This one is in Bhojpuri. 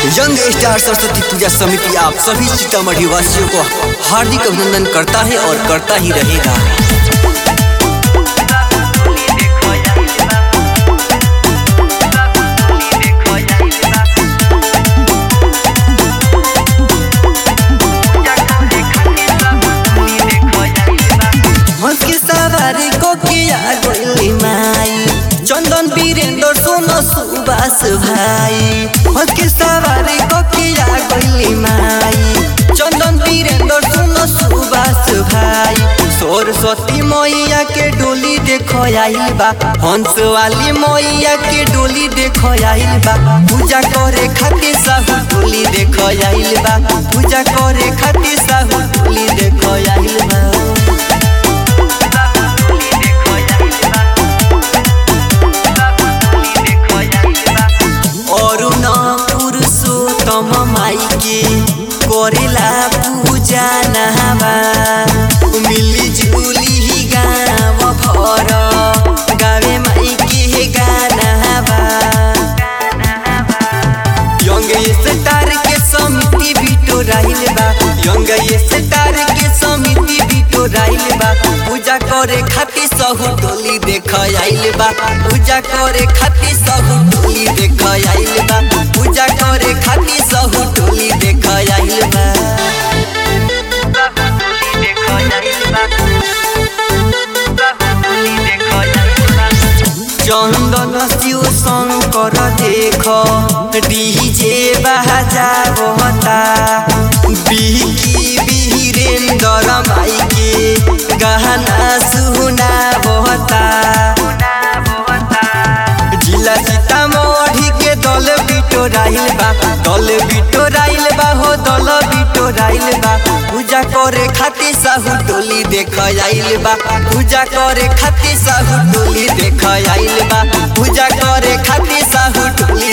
यंग स्टार सरस्वती पूजा समिति आप सभी सीतामढ़ी वासियों को हार्दिक अभिनंदन करता है और करता ही रहेगा हंस के सवारी को किया गोली माई चंदन वीरेंद्र सोनो सुबास भाई हंस के सवारी को किया गोली माई चंदन वीरेंद्र सोनो सुबास भाई सरस्वती मैया के डोली देखो आइल बा हंस वाली मैया के डोली देखो आइल बा पूजा करे खातिर साहू डोली देखो आइल बा पूजा करे खातिर साहू डोली देखो आइल बा अरुण पुरुषोत्तम माई के करेला पूजा नहावा मिली जुली ही गाँव भर गावे माई के गानावा यंग स्टार के समिति बिटो राहिल बा यंग स्टार के समिति बिटो राहिल बा पूजा करे खातिर सहु टोली देख आइल बा पूजा करे खातिर सहु टोली देख आइल बा पूजा करे खातिर सहु टोली देख आइल बा चंदन शिव शंकर देख डीजे बाजा बहता बिकी वीरेंद्र माई के गहना सुना बहता जिला सीतामढ़ी के दल बिटोराइल बा दल बिटोराइल बा हो दल बिटोराइल बा पूजा करे खातिर साहू टोली देख आइल बा पूजा करे खातिर साहू टोली देख आइल बा पूजा करे खातिर साहू टोली